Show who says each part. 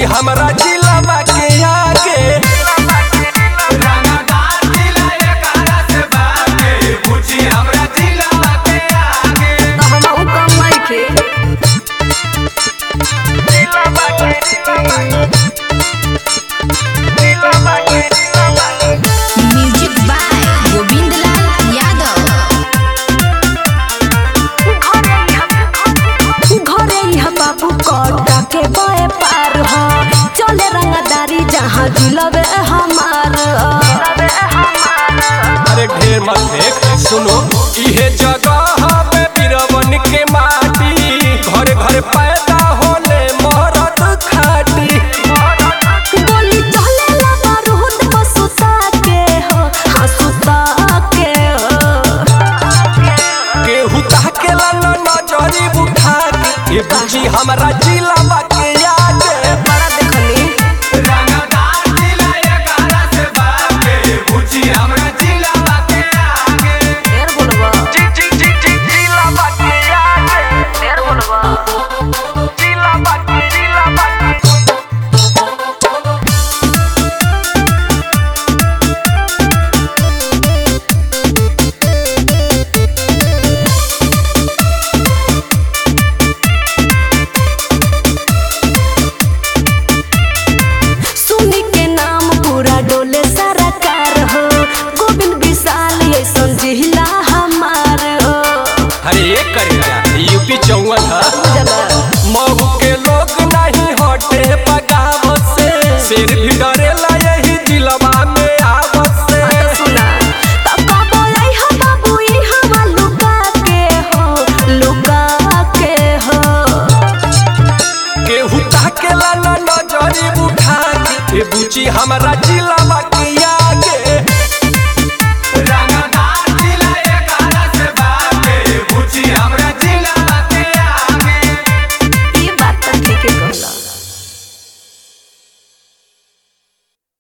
Speaker 1: बुची हमरा जिला के आगे
Speaker 2: तो हमहू कम नइखे
Speaker 3: म्यूजिक बाय गोविंद लाल यादव
Speaker 2: घरे यहाँ बाबू कटा के बए पार हो चले रंगदारी जहाँ जिलबे हमार
Speaker 1: अरे ढेर मत देख सुनो इहे जगह पे बिरवन के माटी घर घर पैदा होले मरद खाटी
Speaker 2: गोली चले ला बारूद पर सुता के हो हाँ सुता के हो
Speaker 1: केहू ताकेला न नजरी उठा के ये बुची हमरा जिला के आगे
Speaker 2: बड़ा देखली ढेर बोलबा
Speaker 1: जी जी जी जी जिला के आगे
Speaker 2: ढेर बोलबा
Speaker 1: जिला के जिला के
Speaker 2: सुनी के नाम पूरा डोले सारा कार हो गोविंद विशाल ये जिला हमार हो
Speaker 1: अरे एक करेगा यूपी चौवन